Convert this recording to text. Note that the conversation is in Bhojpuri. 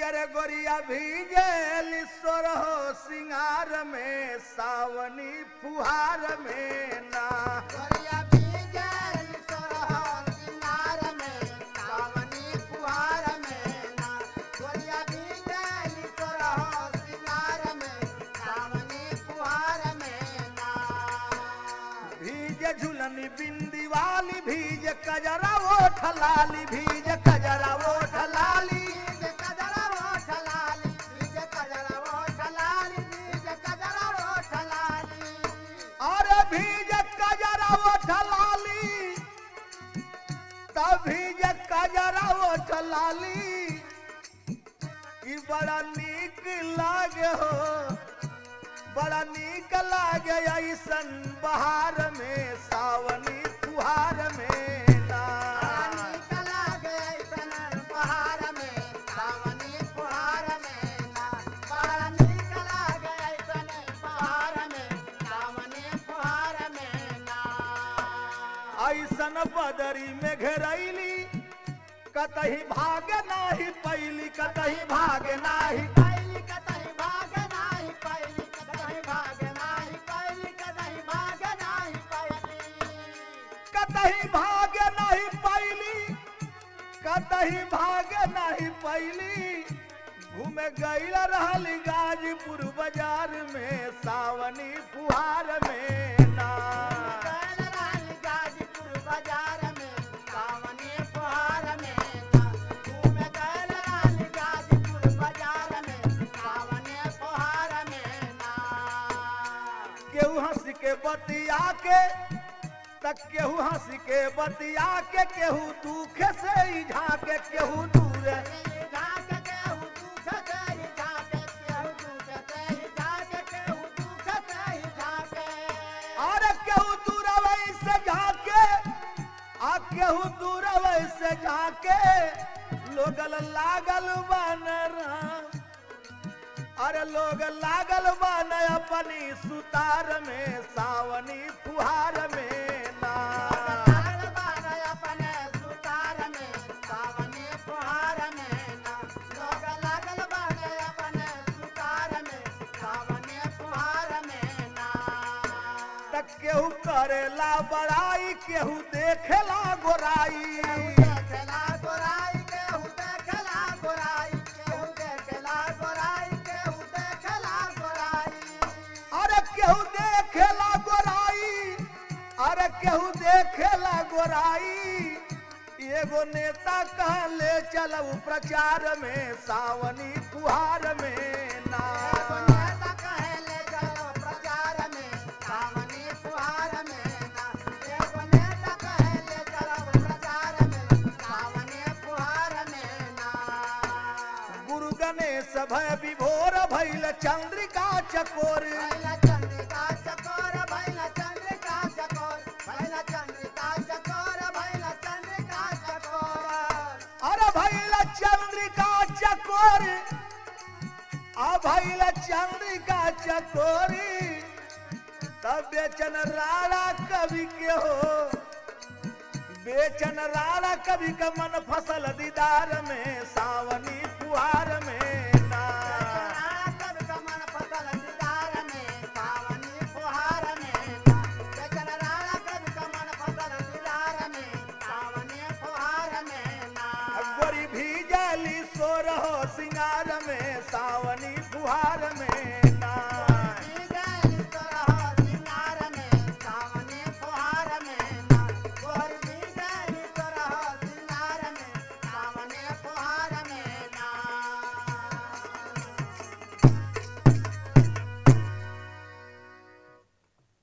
अरे गोरिया भीगल सोरहो सिंगार में सावनी फुहार में ना गोरिया भीगल सोरहो सिंगार में सावनी फुहार में ना गोरिया भीगल सोरहो सिंगार में सावनी फुहार में ना भीज झुलनी बिंदी वाली भीज कजरा ओठ लाली भीज कजरा ओठ लाली बीज कजरा ओठ लाली बीज कजरा ओठ लाली बीज कजरा ओठ लाली अरे भीज कजरा ओठ लाली तब भीज कजरा ओठ लाली ई बड़ा नीक लागे हो बड़ा नीक लागे ऐसन बहार में सावनी फुहार में ना रानी कला गए सनन पहाड़ में सावनी फुहार में ना रानी कला गए सनन पहाड़ में सावनी फुहार में ना ऐसन बदरी में घेरैली कतही भाग नाही पैली कतही भाग नाही पैली कतई भाग नाही पैली कतई भाग नाही पैली कतई भाग नाही पैली कतही भाग नहीं पैली कतही भाग नहीं पैली घूमे गईल रहल गाजीपुर बाजार में सावनी फुहार में ना गैल रानी गाजीपुर बाजार में सावनी फुहार में ना घूम गैल रानी गाजीपुर बाजार में सावनी फुहार में ना केहू हंस के बतिया के तक केहू हंस के बतिया के केहू दुख से ही झाके केहू दूर झाक केहू दुख से झाके केहू दुख से झाके केहू दुख से झाके और केहू दूर से झाके आ केहू दूर से झाके लोगल लागल बनरा अरे लोग लागल बन अपनी सुतार में सावनी फुहार में ना लागल बान अपने सुतार में सावनी फुहार में ना लोग लागल बान अपने सुतार में सावनी फुहार में ना तक केहू करेला बड़ाई केहू देखेला गोराई देखला गोराई केहू देखला गोराई केहू देखला गोराई केहू देखला गोराई अरे केहू देखेला गोराई अरे केहू देखेला गोराई एगो नेता कहले चलऊ प्रचार में सावनी फुहार में ना एगो नेता कहेले चलो प्रचार में सावनी फुहार में ना एगो नेता कहेले चलो प्रचार में सावनी फुहार में ना गुरु गणेश भय विभोर भैल चंद्रिका चकोर भैला चंद्रिका चकोर भैला चंद्रिका चकोर भैला चंद्रिका चकोर भैला चंद्रिका चकोर अरे भैल चंद्रिका चकोर आ भैल चंद्रिका चकोरी तब बेचन राणा कवि के हो बेचन राणा कवि का मन फसल दीदार में सावनी फुहार में ना कब कमन फसल दीदार में सावनी फुहार में ना बेचन राणा कब कमन फसल दीदार में सावनी फुहार में ना गोरी भी जाली सो रहो सिंगार में सावनी फुहार में